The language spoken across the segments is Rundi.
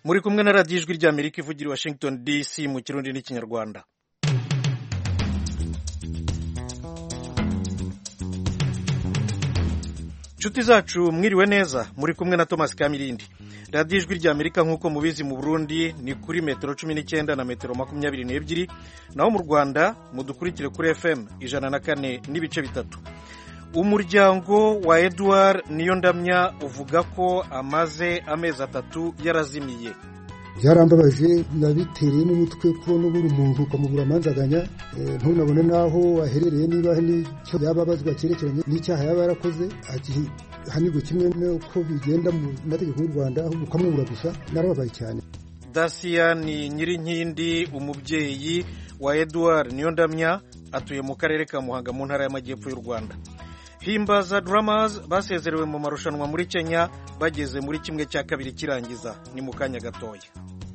muri kumwe na radiyo ijwi ry'amerika ivugira i washington dc mu kirundi n'ikinyarwanda inshuti zacu mwiriwe neza muri kumwe na thomas kamirindi radiyo ijwi ry'amerika nk'uko mubizi mu burundi ni kuri metero cumi n'icyenda na metero makumyabiri n'ebyiri naho mu rwanda mudukurikire kuri fm ijana na kane n'ibice bitatu umuryango wa edouard niyondamya uvuga ko amaze amezi atatu yarazimiye byarambabaje nabitereye n'umutwe kubona ubura umuntu ukamubura amanzaganya ntunabone n'aho aherereye niba n'icyo yaba abazwa cyerekeranye n'icyaha yaba yarakoze ahanirwa kimwe n'uko bigenda mu mategeko y'u rwanda ahubwo ukamubura gusa narababaye cyane dasiya ni nyirinkindi umubyeyi wa edouard niyondamya atuye mu karere ka muhanga mu ntara y'amajyepfo y'u rwanda himbaza Drummers basezerewe mu marushanwa muri kenya bageze muri kimwe cya kabiri kirangiza ni mu kanya gatoya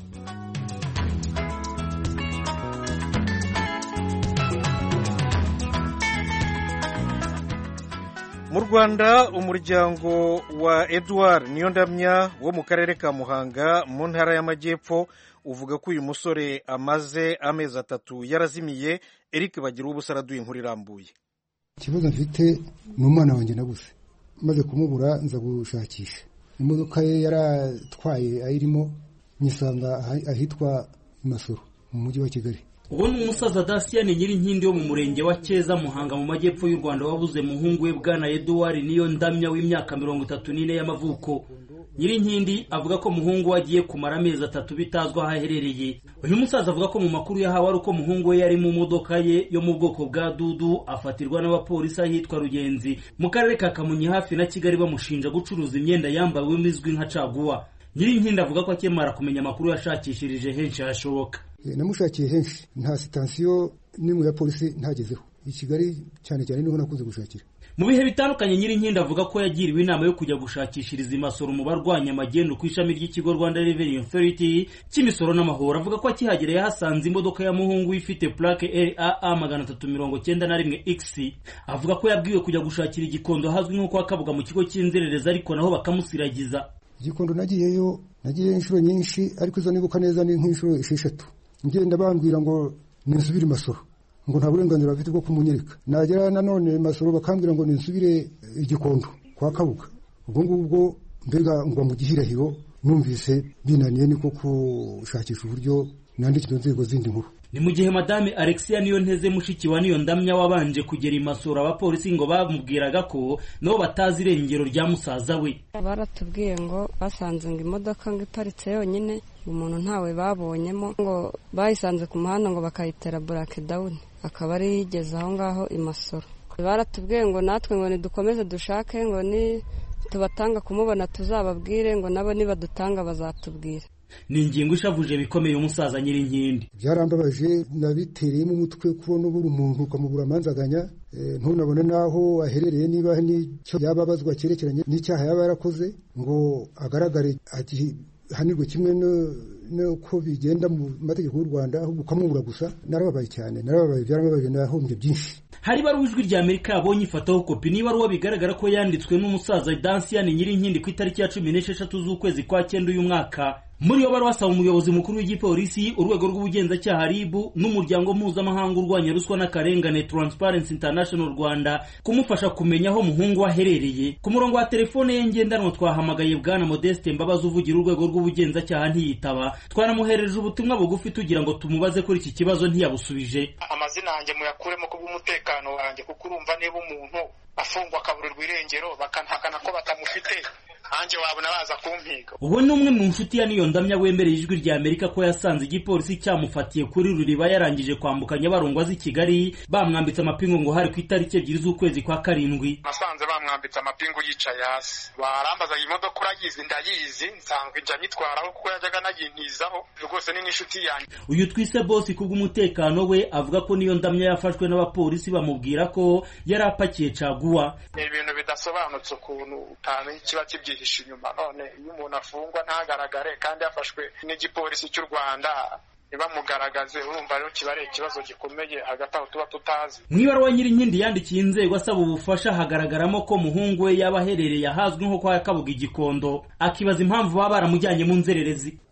mu rwanda umuryango wa edouard niyondamya wo mu karere ka muhanga mu ntara y'amajyepfo uvuga ko uyu musore amaze amezi atatu yarazimiye eric bagira ubusa araduye inkuru irambuye ikibazo mfite ni umwana wanjye nabuze maze kumubura nza gushakisha imodoka ye yaratwaye ayirimo nyisanga ahitwa imasoro mu mujyi wa kigali uwo ni umusaza dasiyani nyirinkindi wo mu murenge wa keza muhanga mu majyepfo y'u rwanda wabuze muhungu we bwana eduwari niyo ndamya w'imyaka mirongo itatu n'ine y'amavuko nyirinkindi avuga ko muhungu we agiye kumara amezi atatu bitazwi aho aherereye uyu musaza avuga ko mu makuru yahawe ari uko muhungu we yari mu modoka ye yo mu bwoko bwa dudu afatirwa n'abapolisi ahitwa rugenzi mu karere ka kamonyi hafi na kigali bamushinja gucuruza imyenda yambariwemo izwi nka caguwa nyirinkindi avuga ko akimara kumenya amakuru yashakishirije henshi hashoboka namushakiye henshi nta sitansiyo n'imwe ya polisi ntagezeho i kigali cyane cyane niho nakunze gushakira mu bihe bitandukanye nyirinkindi avuga ko yagiriwe inama yo kujya gushakishiriza imisoro mu barwanya amagendu ku ishami ry'ikigo rwanda revenue authority cy'imisoro n'amahoro avuga ko akihagera yahasanze imodoka ya muhungu ifite plaque raa magana atatu mirongo cyenda na rimwe x avuga ko yabwiwe kujya gushakira igikondo ahazwi nko kwa kabuga mu kigo cy'inzererezi ariko naho bakamusiragiza igikondo nagiyeyo nagiyeyo inshuro nyinshi ariko izo nibuka neza ni nk'inshuro esheshatu ngenda bambwira ngo ninsubire imasoro ngo nta burenganzira bafite bwo kumunyereka nagera nanone masoro bakambwira ngo ninsubire igikondo kwa kabuga ubwo ngubwo mbega ngwa mu gihirahiro numvise binaniye niko gushakisha uburyo nandikira inzego zindi nkuru ni mu gihe madame alexia niyo nteze mushiki wa niyo ndamya wabanje kugera imasoro abapolisi ngo bamubwiraga ko nabo batazi irengero rya musaza we baratubwiye ngo basanze ngo imodoka ngo iparitse yonyine umuntu ntawe babonyemo ngo bayisanze ku muhanda ngo bakayitera burake dawuni akaba ari yigeze aho ngaho imasoro baratubwiye ngo natwe ngo nidukomeze dushake ngo ni tubatanga kumubona tuzababwire ngo nabo nibadutanga bazatubwira ni ingingo ishavuje bikomeye umusaza nyirinkindi byarambabaje nabitereyemo umutwe kubona ubura umuntu ukamubura amanzaganya ntunabone n'aho aherereye niba n'icyo yaba abazwa cyerekeranye n'icyaha yaba yarakoze ngo agaragare ahanirwe kimwe n'uko bigenda mu mategeko y'u rwanda ahubwo ukamubura gusa narababaye cyane narababaye byarababaje nahombye byinshi hari ibaruwa ijwi rya amerika yabonye ifataho kopi n'ibaruwa bigaragara ko yanditswe n'umusaza dansiyani nyirinkindi ku itariki ya cumi n'esheshatu z'ukwezi kwa cyenda uyu mwaka muri iyo baruwa asaba umuyobozi mukuru w'igipolisi urwego rw'ubugenzacyaha rib n'umuryango mpuzamahanga urwanya ruswa n'akarengane transparency international rwanda kumufasha kumenya aho muhungu we aherereye ku murongo wa telefone ye ngendanwa twahamagaye bwana modeste mbabazi uvugira urwego rw'ubugenzacyaha ntiyitaba twanamuherereje ubutumwa bugufi tugira ngo tumubaze kuri iki kibazo ntiyabusubije amazina yanjye muyakuremo kubw'umutekano wanjye kuko urumva niba umuntu afungwa akaburirwa irengero bakanahakana ko batamufite nanjye wabona baza kumpiga ubu ni umwe mu nshuti ya niyo ndamya wemereye ijwi rya amerika ko yasanze igipolisi cyamufatiye kuri ruriba yarangije kwambuka nyabarongo azi kigali bamwambitse amapingu ngo hari ku itariki ebyiri z'ukwezi kwa karindwi nasanze bamwambitse amapingu yicaye hasi barambaza iyi modoka urayizi ndayizi nsanzwe njya nyitwaraho kuko yajyaga anayintizaho rwose ni n'inshuti yanjye uyu twise bosi kubw'umutekano we avuga ko niyo ndamya yafashwe n'abapolisi bamubwira ko yari apakiye caguwa ni ibintu bidasobanutse ukuntu utamenya ikiba kibyihishe inyuma none iyo umuntu afungwa ntagaragare kandi yafashwe n'igipolisi cy'u rwanda ntibamugaragaze urumva rero kiba ari ikibazo gikomeye hagati aho tuba tutazi mu ibaruwa nyirinkindi yandikiye inzego asaba ubufasha hagaragaramo ko muhungu we yaba aherereye ahazwi nko kwa kabuga igikondo akibaza impamvu baba baramujyanye mu nzererezi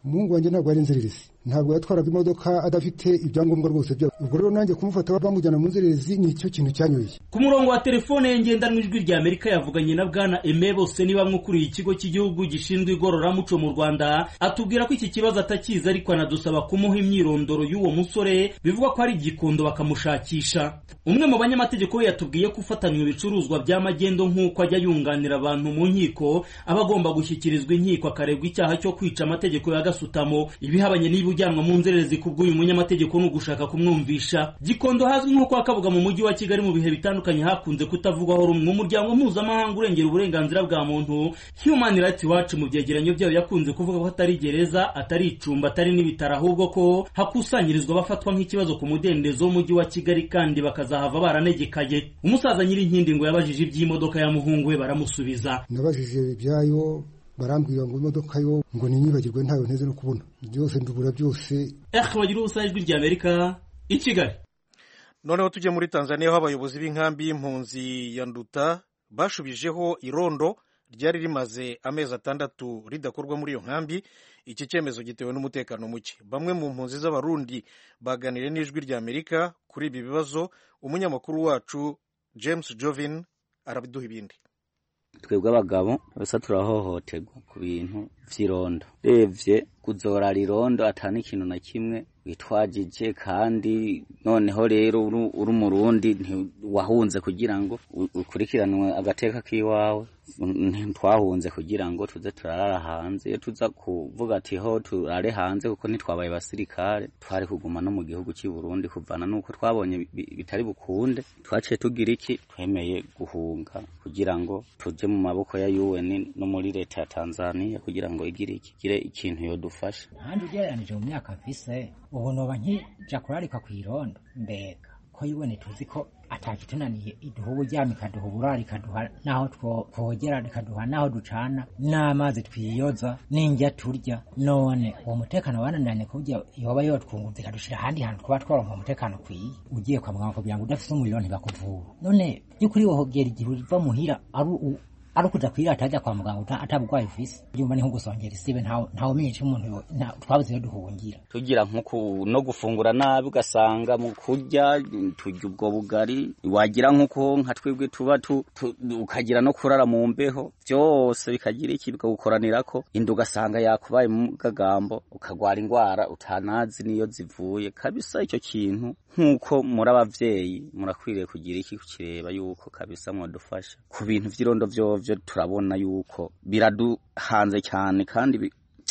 umuhungu wanjye ntabwo ari inzererezi ntabwo yatwaraga imodoka adafite ibyangombwa rwose byabo ubwo rero nanjye kumufata bamujyana mu nzererezi ni icyo kintu cyanyoye ku murongo wa telefone ye ngendanwa ijwi rya amerika yavuganye na bwana eme bose ni bamwe ukuriye ikigo cy'igihugu gishinzwe igororamuco mu rwanda atubwira ko iki kibazo atakizi ariko anadusaba kumuha imyirondoro y'uwo musore bivugwa ko ari igikondo bakamushakisha umwe mu banyamategeko we yatubwiye ko ufatanywe ibicuruzwa bya magendo nk'uko ajya yunganira abantu mu nkiko aba agomba gushyikirizwa inkiko akaregwa icyaha cyo kwica amategeko ya gasutamo ibihabanye niba ujyanwa mu nzererezi ku bw'uyu munyamategeko ni ugushaka kumwumvisha gikondo hazwi nko kwa kabuga mu mujyi wa kigali mu bihe bitandukanye hakunze kutavugwaho rumwe umuryango mpuzamahanga urengera uburenganzira bwa muntu human rights watch mu byegeranyo byayo yakunze kuvuga ko atari gereza atari icumba atari n'ibitaro ahubwo ko hakusanyirizwa abafatwa nk'ikibazo ku mudendezo w'umujyi wa kigali kandi bakazahava baranegekaye umusaza nyirinkindi ngo yabajije iby'imodoka ya muhungu we baramusubiza nabajije ibyayo barambwira ngo imodoka yo ngo ninyibagirwe ntayo nteze no kubona byose ndubura byose eh bagira ubusa ijwi rya amerika i kigali noneho tujye muri tanzania aho abayobozi b'inkambi y'impunzi ya nduta bashubijeho irondo ryari rimaze amezi atandatu ridakorwa muri iyo nkambi iki cyemezo gitewe n'umutekano muke bamwe mu mpunzi z'abarundi baganiriye n'ijwi rya amerika kuri ibi bibazo umunyamakuru wacu james jovin arabiduha ibindi twebwe abagabo gusa turahohoterwa ku bintu vy'irondo revye kuzorara irondo atani ikintu na kimwe witwajije kandi noneho rero uri umurundi wahunze kugira ngo ukurikiranwe agateka k'iwawe ntitwahunze kugira ngo tuze turarara hanze iyo tuza kuvuga ati ho turare hanze kuko ntitwabaye basirikare twari kuguma no mu gihugu cy'i Burundi kuvana nuko twabonye bitari bukunde twaciye tugira iki twemeye guhunga kugira ngo tuje mu maboko ya UN no muri leta ya Tanzania kugira ngo igire iki gire ikintu yodufasha kandi ugereranije mu myaka mfise ubu noba nkija kurarika ku irondo mbega ko UN tuzi ko atakitunaniye iduha uburyamo ikaduha uburaro ikaduha n'aho twogera ikaduha n'aho ducana n'amazi twiyoza n'indya turya none uwo mutekano wananiranye kuburyo yoba yotwungutse ikadushira ahandi hantu twaba twaronka umutekano ukwiye ugiye kwa muganga kugira ngo udafise umuriro ntibakuvura none by'ukuri wohogera igihe uva muhira ari ari ukuja kwirata ajya kwa muganga atabugwayi ufise yumva ni nko gusongera isibe ntawe umenye ico umuntu twabuze iyo duhungira tugira nko no gufungura nabi ugasanga mu kurya turya ubwo bugari wagira nkuko nka twebwe tuba ukagira no kurara mu mbeho byose bikagira iki bikagukoranirako inda ugasanga yakubaye mu gagambo ukagwara indwara utanazi niyo zivuye kabisa icyo kintu nk'uko muri abavyeyi murakwiriye kugira iki kukireba yuko kabisa mwadufasha ku bintu vy'irondo vyovyo turabona yuko biraduhanze cyane kandi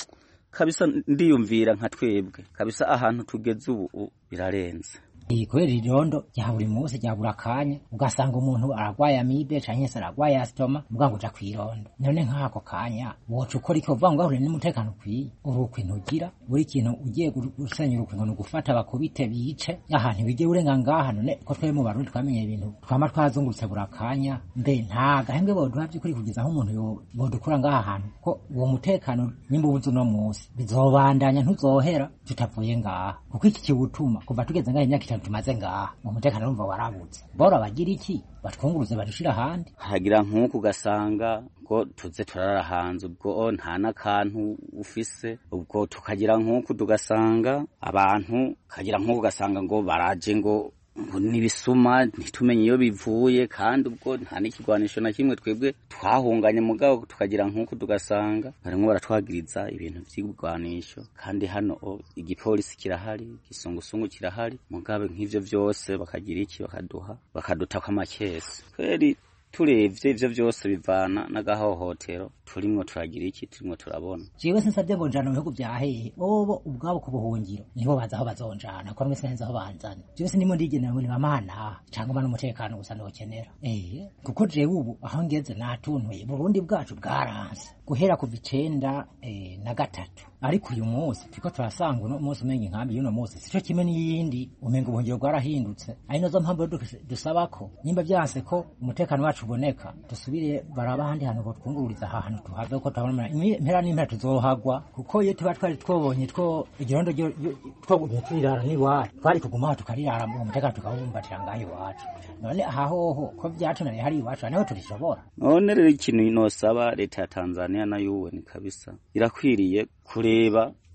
kabisa ndiyumvira nka twebwe kabisa ahantu tugeze ubu birarenze kubera irondo rya buri munsi rya buri akanya ugasanga umuntu aragwaye amibe canke se aragwaye asitoma muga ngo uja kw'irondo none nk'ako kanya woca ukora iki uvuga ngo ahure n'umutekano ukwiye urukwi ntugira buri kintu ugiye gusenya urukwi ngo ni ugufata bakubite bice ahantu bige urenga ngaha none ko twebwe mu barundi twamenye ibintu twama twazungurutse buri akanya mbe nta gahembwe boduha vy'ukuri kugeza nk'umuntu bodukura ngaha hantu ko uwo mutekano nyimba ubuze uno munsi bizobandanya ntuzohera tutavuye ngaha kuko iki kiwutuma kuva tugeze ngaha imyaka itanu tumaze ngaha mu mutekano urumva warabutse bora bagira iki batwunguruze badushira ahandi hagira nk'uku ugasanga ngo tuze turara hanze ubwo nta n'akantu ufise ubwo tukagira nk'uku tugasanga abantu kagira nk'uku ugasanga ngo baraje ngo ngo nibisuma ntitumenye iyo bivuye kandi ubwo nta n'ikigwanisho na kimwe twebwe twahunganye mugabo tukagira nk'uko tugasanga barimwo baratwagiriza ibintu vy'ibigwanisho kandi hano igipolisi kirahari igisungusungu kirahari mugabe nk'ivyo vyose bakagira iki bakaduha bakadutako amakesi kweri turebye ivyo vyose bivana n'agahohotero turimwo turagira iki turimwo turabona jewe sinsavye ngo njana mu bihugu vya hehe bobo ubwabo ku buhungiro nibo bazi aho bazonjana ko mwese nzi aho banzana jewe sinimo ndigenera ngo nibamana canke mba n'umutekano gusa ndokenera eh kuko jewe ubu aho ngeze natuntuye burundi bwacu bwaranse guhera kuva icenda eh, na gatatu ariko uyu munsi turiko turasanga uno munsi umenga inkambi y'uno munsi sico kimwe n'iyindi umenga ubuhungiro bwarahindutse ari nazo mpamvu dusaba ko nimba vyanse ko umutekano wacu uboneka dusubire baraba ahandi hantu ngo twungururiza aha hantu tuhave ko turabona impera n'impera tuzohagwa kuko iyo tuba twari twobonye two igirondo twogumye turirara n'iwacu twari kuguma aho tukarirara mu mutekano tukawumbatira ngaho iwacu none aha hoho ko vyatunaniye hari iwacu niho turishobora none rero ikintu nosaba leta ya tanzania na yuwe ni kabisa irakwiriye kureba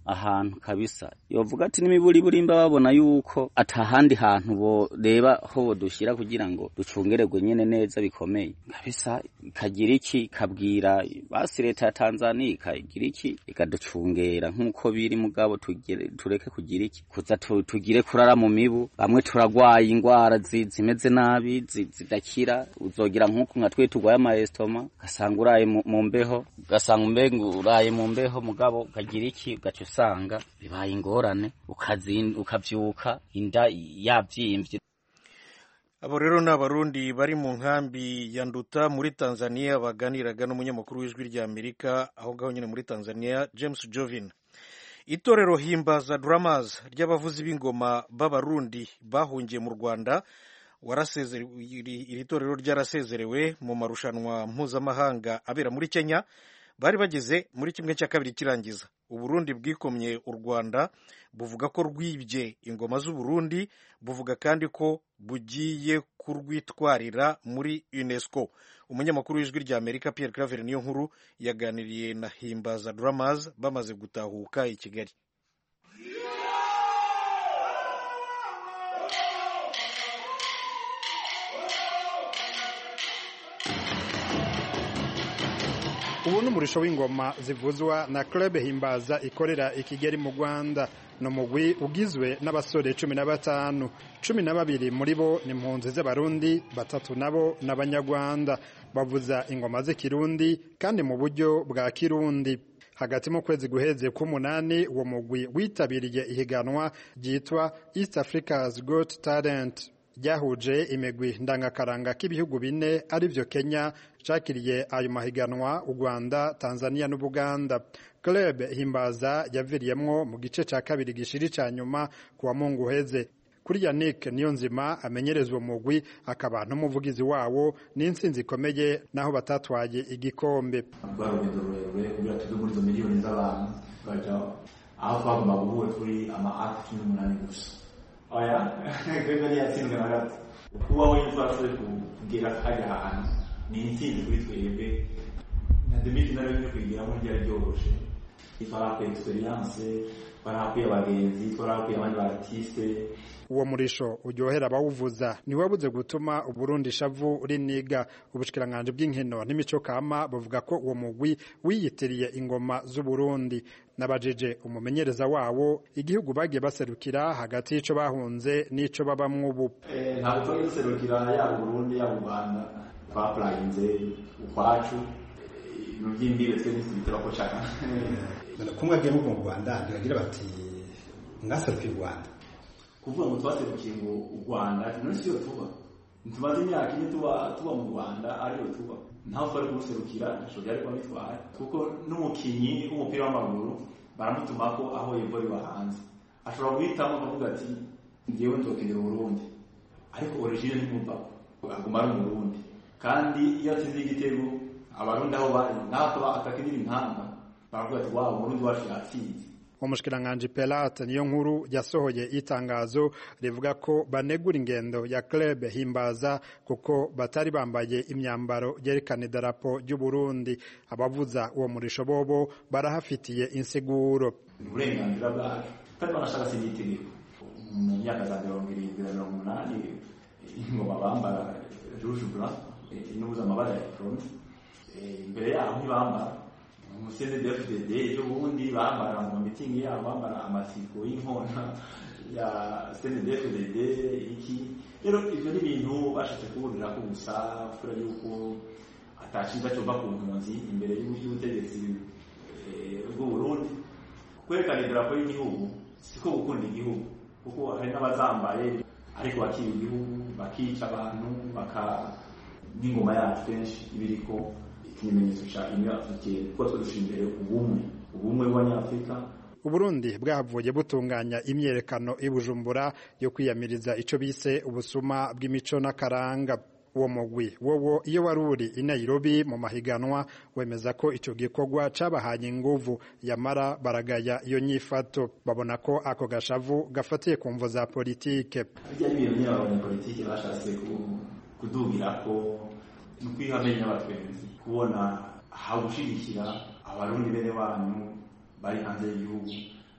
ahantu kabisa yovuga ati n'imiburiburimba babona yuko atahandi hantu boreba ho bodushyira kugira ngo ducungererwe nyene neza bikomeye kabisa ikagira iki ikabwira basi leta ya tanzania ikagira iki ikaducungera nk'uko biri mugabo tureke kugira iki kuza tugire kurara mu mibu bamwe turagwaye ingwara zimeze nabi zidakira uzogira nk'uko nka twe turwaye amayesitoma ugasanga uraye mu mbeho ugasanga umbengu uraye mu mbeho mugabo ukagira iki ugaca usanga bibaye ingorane ukavyuka inda yavyimvye abo rero ni abarundi bari mu nkambi ya nduta muri tanzania baganiraga n'umunyamakuru w'ijwi rya amerika aho ngaho nyine muri tanzania james jovin itorero himbaza dramas ry'abavuzi b'ingoma b'abarundi bahungiye mu rwanda iri torero ryarasezerewe mu marushanwa mpuzamahanga abera muri kenya bari bageze muri kimwe cya kabiri kirangiza uburundi bwikomye u rwanda buvuga ko rwibye ingoma z'uburundi buvuga kandi ko bugiye kurwitwarira muri unesco umunyamakuru w'ijwi rya amerika pierre claver niyo nkuru yaganiriye na himbaza dramas bamaze gutahuka i kigali ubu ni umurisho w'ingoma zivuzwa na club himbaza ikorera i kigali mu rwanda ni umugwi ugizwe n'abasore cumi na batanu cumi na babiri muri bo ni impunzi z'abarundi batatu nabo ni abanyarwanda bavuza ingoma z'ikirundi kandi mu buryo bwa kirundi hagati mu kwezi guheze k'umunani uwo mugwi witabiriye ihiganwa ryitwa east africa's got talent ryahuje imigwi ndangakaranga k'ibihugu bine arivyo kenya cakiriye ayo mahiganwa u rwanda tanzania n'ubuganda club himbaza yaviriyemwo mu gice ca kabiri gishiri ca nyuma ku wa mungu uheze kuri yannick niyo nzima amenyerezwa umugwi akaba n'umuvugizi wawo n'intsinzi ikomeye naho batatwaye igikombe rwari urugendo rurerure kugira tuve muri izo miliyoni z'abantu tukaja aho twagomba guhura turi ama ati cumi n'umunani gusa oya twebwe ntiyatsinzwe na gato kuba wenyine twashoboye kugera hajya ahantu ni intsinzi kuri twebwe na demifinale yo kwigiramo ryari ryoroshe twarahakuye experience twarahakuye abagenzi twarahakuye abandi ba artiste uwo murisho uryohera abawuvuza ntiwabuze gutuma uburundi shavu riniga ubushikiranganje bw'inkino n'imico kama buvuga ko uwo mugwi wiyitiriye ingoma z'uburundi nabajije umumenyereza wawo igihugu bagiye baserukira hagati y'ico bahunze n'ico babamwo ubu ntabwo twari duserukira yaba uburundi yaba u rwanda twapurayinze ukwacu ibintu by'imbibe twe ntitubiteba ko caka kumwe agiye mu rwanda biragira bati mwaserukiye u rwanda kuvuga ngo twaserukiye ngo u rwanda none siyo tuba ntitumaze imyaka ine tuba tuba mu rwanda ariyo tuba ntaho twari kumuserukira ntashobora byari kuba bitwaye kuko n'umukinnyi w'umupira w'amaguru baramutuma ko aho yeva biba hanze ashobora guhitamo akavuga ati ngewe nzokenera uburundi ariko origine ntimuvako aguma ari umurundi kandi iyo atsinze igitego abarundi aho bari naho atakinira impanga baravuga ati waba umurundi wacu yatsinze umushikiranganji Pelate niyo nkuru yasohoye itangazo rivuga ko banegura ingendo ya club himbaza kuko batari bambaye imyambaro yerekana idarapo ry'u Burundi abavuza uwo murisho bobo barahafitiye insiguro uburenganzira bwacu kandi banashaka si itegeko mu myaka za mirongo irindwi na mirongo umunani ingoma bambara rouge blanc inubuza amabara ya front imbere yaho ntibambara umusende dfdd ejo bundi bambara mu mitingi yabo bambara amasiko y'inkona ya sende dfdd iki rero ivyo ni ibintu bashatse kuburira ko gusa kubera yuko atashiza cova ku mpunzi imbere y'ubutegetsi bw'uburundi kwerekana idarapo y'igihugu siko gukunda igihugu kuko hari n'abazambaye ariko bakiba igihugu bakica abantu baka n'ingoma yacu kenshi ibiriko ikimenyetso ca union africaine kuko turusha imbere ubumwe ubumwe bw'abanyafurika uburundi bwahavuye butunganya imyerekano i bujumbura yo kwiyamiriza ico bise ubusuma bw'imico n'akaranga uwo mugwi wowo iyo wari uri i nairobi mu mahiganwa wemeza ko ico gikorwa cabahaye inguvu yamara baragaya iyo nyifato babona ko ako gashavu gafatiye ku mvo za politike bijya n'ibintu nyine abanyapolitike bashatse kudugirako ni ukwihamenya n'abatwenzi kubona aho gushigikira abarundi bene banyu bari hanze y'igihugu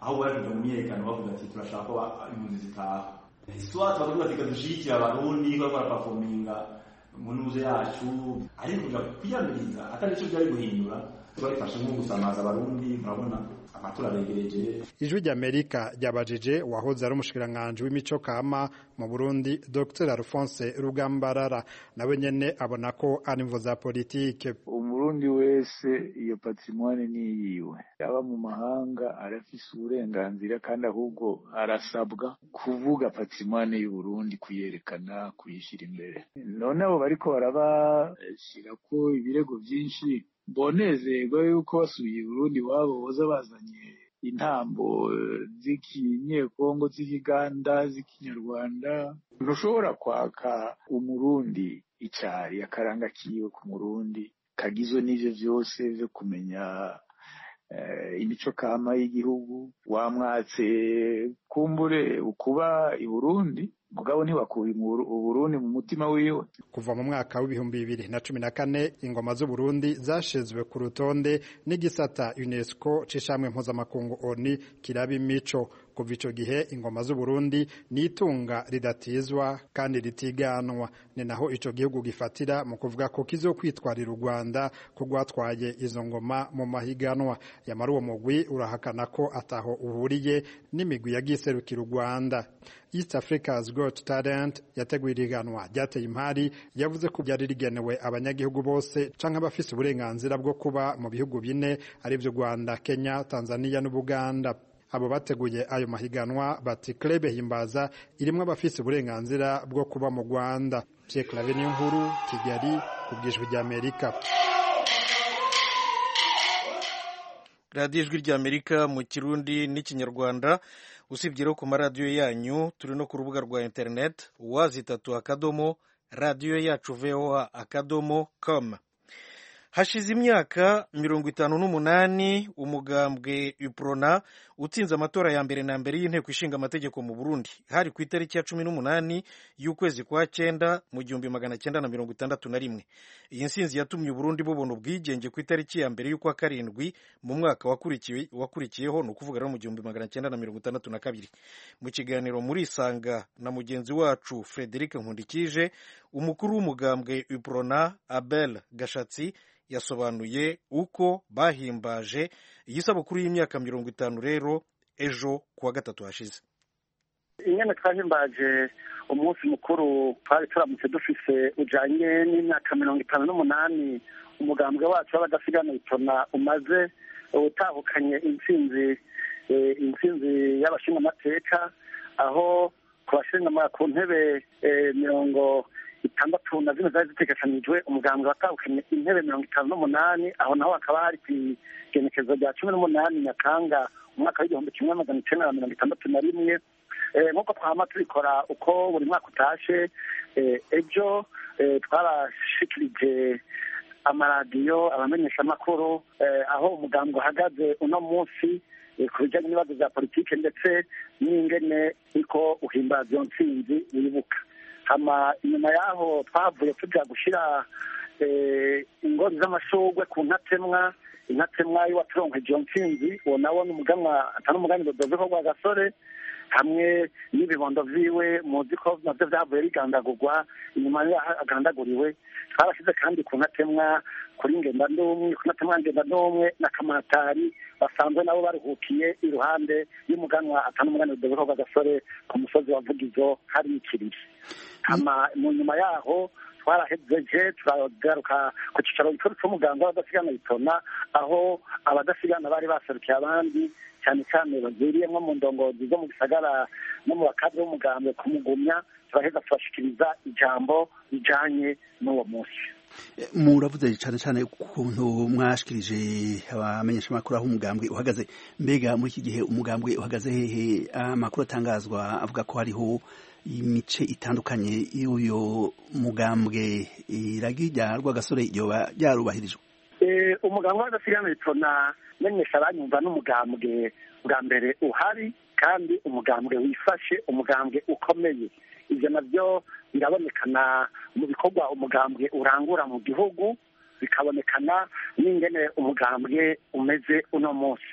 aho bari kuja mu myiyerekano bavuga ati turashaka ko impunzi zitaha swat bakavuga ati kadushigikira abarundi ko barapafominga mu ntuze yacu ariko kuja kwiyamiriza atari ico vyari guhindura twabifashe nko gusamaza abarundi murabona amatora aregereje ijwi ry'amerika ryabajije uwahoze ari umushikiranganji w'imico kama mu burundi dr alphonse rugambarara nawe nyene abona ko ari imvo za politike umurundi wese iyo patrimoine ni yiwe yaba mu mahanga arafise uburenganzira kandi ahubwo arasabwa kuvuga patrimoine y'uburundi kuyerekana kuyishyira imbere none abo bariko barabashirako ibirego vyinshi bonezerwa yuko basubiye i burundi iwabo boza bazanye intambo z'ikinyekongo z'ikiganda z'ikinyarwanda ntushobora kwaka umurundi icari akaranga kiwe ku murundi kagizwe n'ivyo vyose vyo kumenya imico kama y'igihugu wamwatse kumbure ukuba i burundi mugabo ntibakuye uburundi mu mutima wiwe kuva mu mwaka w'ibihumbi bibiri na cumi na kane ingoma z'uburundi zashizwe ku rutonde n'igisata unesco c'ishamwe mpuzamakungu oni kiraba imico kuva ico gihe ingoma z'uburundi ni itunga ridatizwa kandi ritiganwa ni naho ico gihugu gifatira mu kuvuga ko kizokwitwarira u rwanda ko rwatwaye izo ngoma mu mahiganwa yamara uwo mugwi urahakana ko ataho uhuriye n'imigwi yagiserukira u rwanda east africa's got talent yateguye iriganwa ryateye impari yavuze ko byari rigenewe abanyagihugu bose canke abafise uburenganzira bwo kuba mu bihugu bine arivyo rwanda kenya tanzania n'ubuganda abo bateguye ayo mahiganwa bati club himbaza irimwo abafise uburenganzira bwo kuba mu rwanda pierre clave niyo nkuru kigali ku bwijwi ry'amerika radiyo ijwi ry'amerika mu kirundi n'ikinyarwanda usibye rero ku maradiyo yanyu turi no ku rubuga rwa interineti wazitatu akadomo radiyo yacu voa akadomo com hashize imyaka mirongo itanu n'umunani umugambwe uprona utsinze amatora ya mbere na mbere y'inteko ishinga amategeko mu burundi hari ku itariki ya cumi n'umunani y'ukwezi kwa cyenda mu gihumbi magana cyenda na mirongo itandatu na rimwe iyi nsinzi yatumye uburundi bubona ubwigenge ku itariki ya mbere y'ukwa karindwi mu mwaka wakurikiyeho ni ukuvuga rero mu gihumbi magana cyenda na mirongo itandatu na kabiri mu kiganiro muri isanga na mugenzi wacu frederic nkundikije umukuru w'umugambwe uprona abel gashatsi yasobanuye uko bahimbaje iyi sabukuru y'imyaka mirongo itanu rero ejo kuwa gatatu hashize ingene twahimbaje umunsi mukuru twari turamutse dufise ujanye n'imyaka mirongo itanu n'umunani umugambwe wacu w'abadasigana itona umaze utahukanye intsinzi intsinzi y'abashingamateka aho ku bashinga ku ntebe mirongo itandatu na zimwe zari zitegekanijwe umugambwe watahukanye intebe mirongo itanu n'umunani aho naho hakaba hari ku igenekezo rya cumi n'umunani nyakanga umwaka w'igihumbi kimwe magana icyenda na mirongo itandatu na rimwe nk'uko twama tubikora uko buri mwaka utashe ejo twarashikirije amaradiyo abamenyeshamakuru aho umugambwe uhagaze uno munsi ku bijyanye n'ibibazo bya politiki ndetse n'ingene iko uhimbaza iyo ntsinzi wibuka hama inyuma y'aho twavuye tujya gushyira ingori z'amashurwe ku ntatemwa intatemwa y'uwaturonkeje iyo ntsinzi uwo nawo ni umuganwa atari umuganwa dodoveho rwa gasore hamwe n'ibibondo vyiwe muzi ko navyo vyavuye bigandagurwa inyuma yaho agandaguriwe twarashize kandi ku ntatemwa kuri ngenda ndumwe ku ntatemwa ngenda ndumwe na kamatari basanzwe nabo baruhukiye iruhande y'umuganwa atari umuganwa dodoveho rwa gasore ku musozi wa vugizo hari ikiriri hama mu nyuma yaho twarahejeje turagaruka ku cicaro gikuru c'umuganga w'abadasigana bitona aho abadasigana bari baserukiye abandi cyane cyane baziriyemwo mu ndongozi zo mu gisagara no mu bakadre b'umugambwe kumugumya turaheza tubashikiriza ijambo rijanye n'uwo munsi muravuze cyane cyane ukuntu mwashikirije abamenyeshamakuru aho umugambwe uhagaze mbega muri iki gihe umugambwe uhagaze hehe amakuru atangazwa avuga ko hariho imice itandukanye y'uyo mugambwe iragi rya rwagasore ryoba ryarubahirijwe umugambwe w'adasigana bitona menyesha abanyumva n'umugambwe bwa mbere uhari kandi umugambwe wifashe umugambwe ukomeye ibyo nabyo birabonekana mu bikorwa umugambwe urangura mu gihugu bikabonekana n'ingene umugambwe umeze uno munsi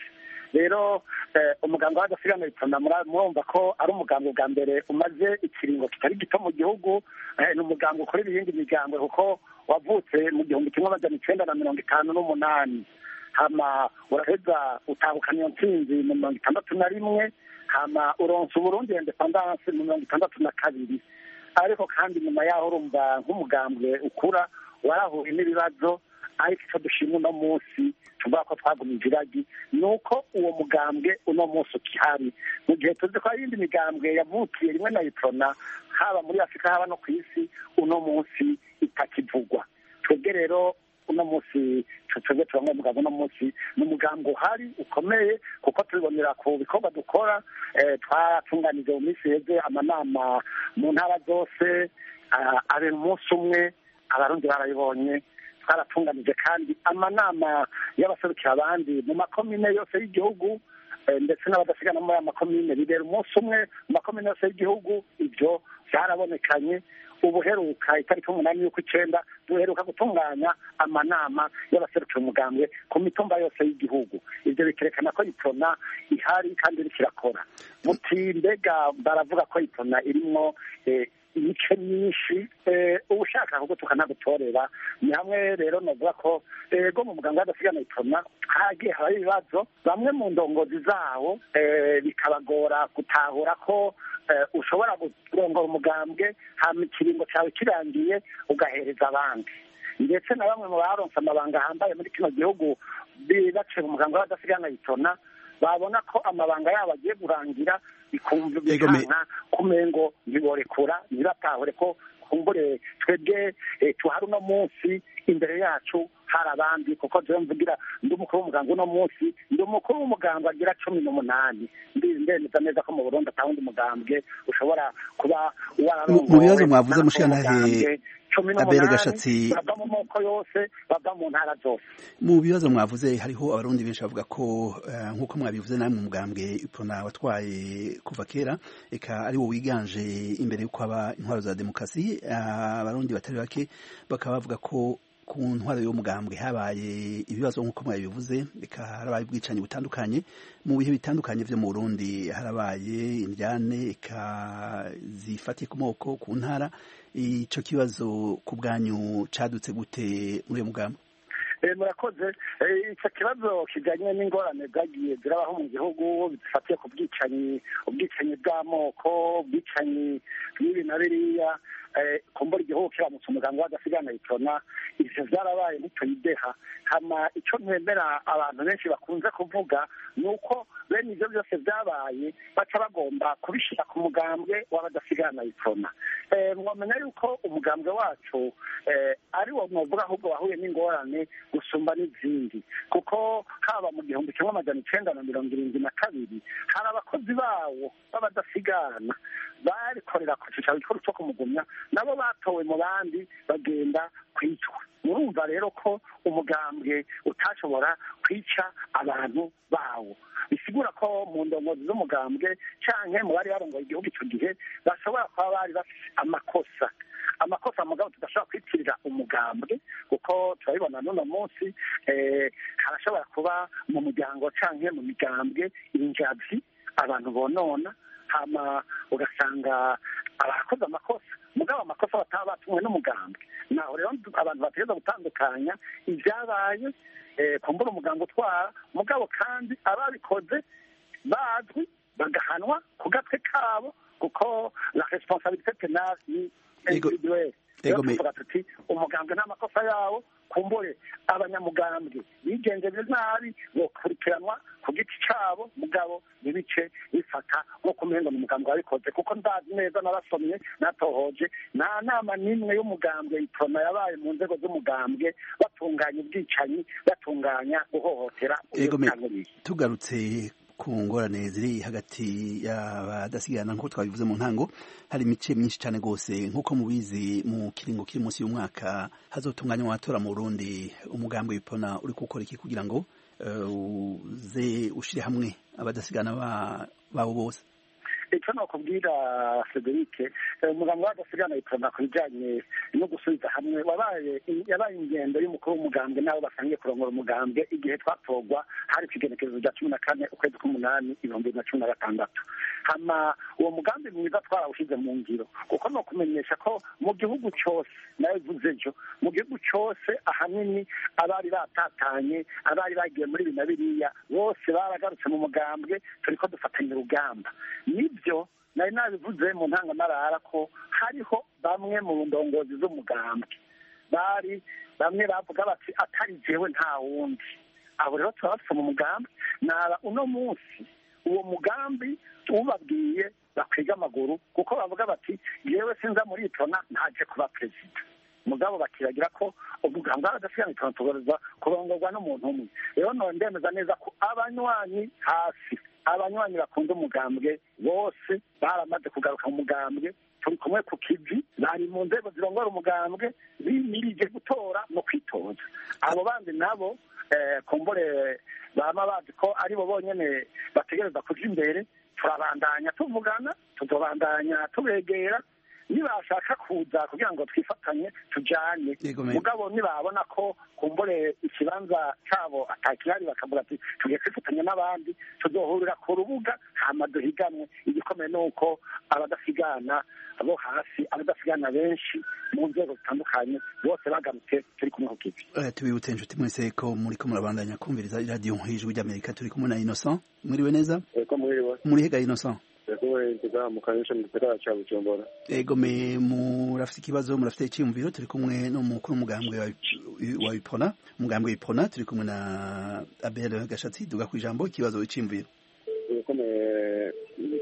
rero umuganga w'adasigana bitona murumva ko ari umuganga bwa mbere umaze ikiringo kitari gito mu gihugu ni umuganga ukorera iyindi miryango kuko wavutse mu gihumbi kimwe amajana icyenda na mirongo itanu n'umunani hama uraheza utahukana iyo ntsinzi mu mirongo itandatu na rimwe hama uronsa uburundi independanse mu mirongo itandatu na kabiri ariko kandi nyuma yaho urumva nk'umugambwe ukura warahuye n'ibibazo ariko icyo dushima uno munsi tuvuga ko twagumije iragi ni uko uwo mugambwe uno munsi ukihari mu gihe tuzi ko hari iyindi migambwe yavukiye rimwe na iprona haba muri afurika haba no ku isi uno munsi itakivugwa twebwe rero uno munsi twebwe turamwe umuganga uno munsi ni umuganga uhari ukomeye kuko tubibonera ku bikorwa dukora twaratunganije mu minsi heze amanama mu ntara zose abera umunsi umwe abarundi barabibonye twaratunganije kandi amanama y'abaserukira abandi mu makomine yose y'igihugu ndetse n'abadasigana muri aya makomine bibera umunsi umwe mu makomine yose y'igihugu ibyo byarabonekanye ubuheruka itariki umunani y'uko icyenda duheruka gutunganya amanama y'abaserukira umugambwe ku mitumba yose y'igihugu ibyo bikerekana ko ipona ihari kandi iriko irakora muti mbega baravuga ko ipona irimo imice myinshi ubushaka ahubwo tukanagutorera ni hamwe rero navuga ko ego mu muganga w'adasigana ipona hagiye habaho ibibazo bamwe mu ndongozi zawo bikabagora gutahura ko ushobora kurongora umugambwe hama ikiringo cyawe kirangiye ugahereza abandi ndetse na bamwe mu baronse amabanga ahambaye muri kino gihugu baciye mu muganga w'adasigana ipona babona ko amabanga yabo agiye kurangira bikumva bikanka kumengo ntiborekura ntibatahure ko kumbure twebwe tuhari uno munsi imbere yacu hari abandi kuko jewe mvugira ndi umukuru w'umuganga uno munsi ndi umukuru w'umuganga agira cumi n'umunani ndemeza neza ko mu burundi ata wundi mugambwe ushobora kuba mu bibazo mwavuze mushikanahe cumi abere gashatsi bava mu moko yose bava mu ntara zose mu bibazo mwavuze hariho abarundi benshi bavuga ko nk'uko mwabivuze nawe mu mugambwe ipona watwaye kuva kera eka ari wo wiganje imbere y'uko haba intwaro za demokarasi abarundi batari bake bakaba bavuga ko ku ntwaro y'umugambwe habaye ibibazo nk'uko mwabivuze reka harabaye ubwicanyi butandukanye mu bihe bitandukanye vyo mu Burundi harabaye indyane eka zifatiye ku moko ku ntara ico kibazo ku bwanyu cadutse gute muri uyo mugambwe murakoze icyo kibazo kijyanye n'ingorane zagiye zirabaho mu gihugu zifatiye ku bwicanyi ubwicanyi bw'amoko ubwicanyi bw'ibi na biriya kumbura igihugu kiramutse umuganga w'adasigana yitona ivyo vyarabaye ntituyideha hama ico ntemera abantu benshi bakunze kuvuga ni uko bene ivyo byose vyabaye baca bagomba kubishira ku mugambwe w'abadasigana yitona mwamenya yuko umugambwe wacu ari wo mwovuga ahubwo wahuye n'ingorane gusumba n'izindi kuko haba mu gihumbi kimwe amajana icenda na mirongo irindwi na kabiri hari abakozi bawo b'abadasigana barikorera ku cicaro gikuru co kumugumya nabo batowe mu bandi bagenda kwicwa murumva rero ko umugambwe utashobora kwica abantu bawo bisigura ko mu ndongozi z'umugambwe canke mu bari barongoye igihugu ico gihe bashobora kuba bari bafise amakosa amakosa mugabo tudashobora kwitirira umugambwe kuko turabibona n'uno munsi harashobora kuba mu muryango canke mu migambwe injavi abantu bonona hama ugasanga abakoze amakosa mugabo amakosa bataba batumwe n'umugambwe naho rero abantu bategereza gutandukanya ibyabaye kumbura umuganga utwara mugabo kandi ababikoze bazwi bagahanwa ku gatwe kabo kuko la responsabilité penale ni individuelle rero tuvuga tuti umugambwe n'amakosa yawo kumbure abanyamugambwe bigenjeje nabi bokurikiranwa ku giti cabo mugabo ntibice bifata nko kumengo ni umugambwe wabikoze kuko ndazi neza narasomye natohoje nta nama n'imwe y'umugambwe itona yabaye mu nzego z'umugambwe batunganya ubwicanyi batunganya guhohotera tugarutse ku ngorane ziri hagati y'abadasigana nk'uko twabivuze mu ntango hari imice myinshi cyane rwose nk'uko mubizi mu kiringo kiri munsi y'umwaka hazotunganywa amatora mu Burundi umugambi w'ipona uri gukora iki kugira ngo uze ushire hamwe abadasigana babo bose icyo nakubwira frederic umugambi w'agasigana iprona ku bijyanye no gusubiza hamwe wabaye yabaye ingendo y'umukuru w'umugambwe n'abo basangiye kurongora umugambwe igihe twatorwa hari ikigenekerezo rya cumi na kane ukwezi k'umunani ibihumbi bibiri na cumi na gatandatu hama uwo mugambi mwiza twarawushyize mu ngiro kuko ni ukumenyesha ko mu gihugu cyose nawe bivuze ejo mu gihugu cyose ahanini abari batatanye abari bagiye muri ibi na biriya bose baragarutse mu mugambwe turi ko dufatanya urugamba nibyo nari nabivuze mu ntangamarara ko hariho bamwe mu ndongozi z'umugambwe bari bamwe bavuga bati atari jewe nta wundi abo rero turabafite mu mugambi naba uno munsi uwo mugambi ubabwiye bakwiga amaguru kuko bavuga bati yewe sinza muri itona ntaje kuba perezida mugabo bakiragira ko umuganga w'agasigana itona tugaragaza kurongorwa n'umuntu umwe rero none ndemeza neza ko abanywanyi hasi abanywanyi bakunda umugambwe bose baramaze kugaruka mu mugambwe turi kumwe ku kivi bari mu nzego zirongora umugambwe bimirije gutora no kwitoza abo bandi nabo kumbure baba bazi ko aribo bonyine bategereza kuja imbere turabandanya tuvugana tuzobandanya tubegera nibashaka kuza kugira ngo twifatanye tujyane mugabo nibabona ko kumbure ikibanza cyabo atakihari bakavuga ati tugiye kwifatanya n'abandi tuzohurira ku rubuga hama duhiganwe igikomeye ni uko abadasigana abo hasi abadasigana benshi mu nzego zitandukanye bose bagarutse turi kumwe ku kivi tubibutse inshuti mwese ko muri ko murabandanya kumviriza iradiyo nk'ijwi ry'amerika turi kumwe na innocent mwiriwe neza muri hega innocent mu kanyesha mu gisagara ca bujumbura ego me murafite ikibazo murafite icyiyumviro turi kumwe n'umukuru w'umugambwe wa bipona umugambwe w'ipona turi kumwe na abel gashatsi duga ku ijambo ikibazo icyiyumviro ikomeye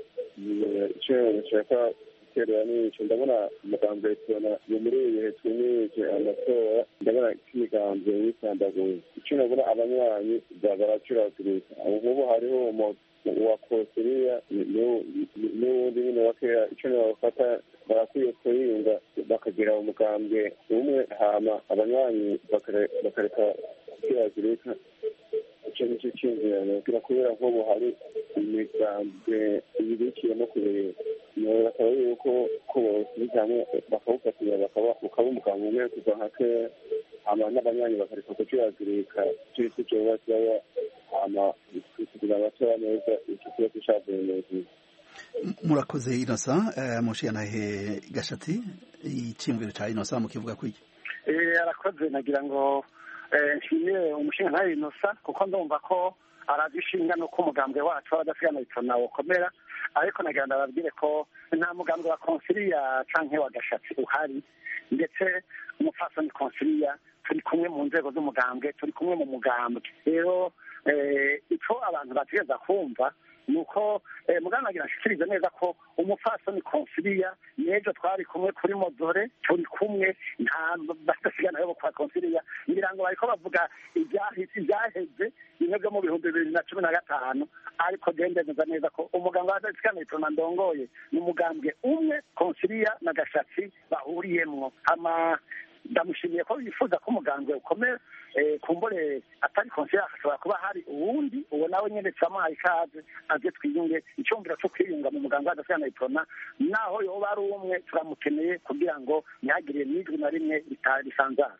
icyo nshaka guterera n'ico ndabona umugambwe w'ipona ni muri ibi bihe twimije amatora ndabona k'imigambwe yisandaguye ico nabona abanywanyi baracuragurika ubu hariho wa kosiriya n'ubundi nyine wa kera icyo bafata barakwiye kuyinga bakagira umugambwe umwe hama abanywanyi bakareka kwiragurika icyo nicyo cyinjirano kira kubera nk'ubu hari imigambwe ibirikiyemo kubera bakaba yuko ko bawusubiza hamwe bakawufatira ukaba umugambwe umwe kuva nka kera hama n'abanywanyi bakareka kucuragurika icyo cyo kiba kiba hama kugira amatora neza icyo kiba gishavuye neza murakoze inosa mushiyanahe gashati icyiyumviro cya inosa mukivuga kwiki arakoze nagira ngo nshimire umushinga inosa kuko ndumva ko aradushinga nuko umugambwe wacu w'abadasigana bitona ukomera ariko nagira ngo ababwire ko nta mugambwe wa konsiliya canke wa gashatsi uhari ndetse umupfasoni konsiliya turi kumwe mu nzego z'umugambwe turi kumwe mu mugambwe rero icyo abantu bategereza kumva ni uko muganga agira ashikirize neza ko umupfasoni konsiliya n'ejo twari kumwe kuri modore turi kumwe nta badasigana yo kwa konsiliya ngira ngo bariko bavuga ibyaheze bimwe byo mu bihumbi bibiri na cumi na gatanu ariko gendemeza neza ko umuganga wa dasigana itona ndongoye ni umugambwe umwe konsiliya na gashatsi bahuriyemwo hama ndamushimiye ko yifuza ko umugambwe ukomera kumbure atari konsiliya hashobora kuba hari uwundi uwo nawe nyine turamuhaye ikaze aze twiyunge icyumviro cyo kwiyunga mu muganga w'adasigana itona naho yoba ari umwe turamukeneye kugira ngo ntihagire n'ijwi na rimwe risanzara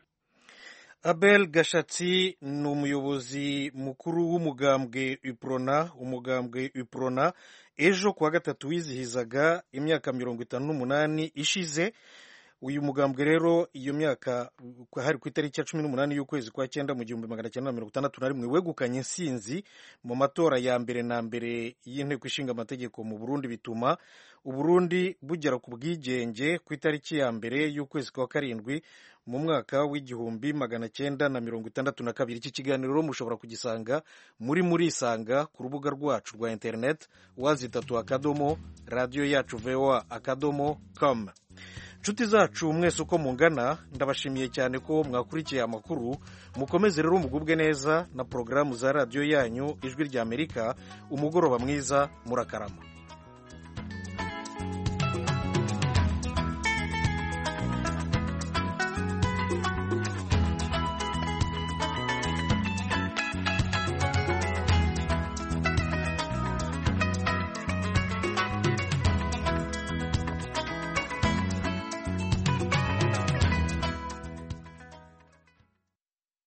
abel gashatsi ni umuyobozi mukuru w'umugambwe uprona umugambwe uprona ejo kuwa gatatu wizihizaga imyaka mirongo itanu n'umunani ishize uyu mugambwe rero iyo myaka hari ku itariki ya cumi n'umunani y'ukwezi kwa cyenda mu gihumbi magana cyenda mirongo itandatu na rimwe wegukanye insinzi mu matora ya mbere na mbere y'inteko ishinga amategeko mu burundi bituma uburundi bugera ku bwigenge ku itariki ya mbere y'ukwezi kwa karindwi mu mwaka w'igihumbi magana cyenda na mirongo itandatu na kabiri iki kiganiro mushobora kugisanga muri murisanga ku rubuga rwacu rwa interineti wazitatu akadomo radiyo yacu voa akadomo com inshuti zacu mwese uko mungana ndabashimiye cyane ko mwakurikiye amakuru mukomeze rero mugubwe neza na porogaramu za radiyo yanyu ijwi ry'amerika umugoroba mwiza murakarama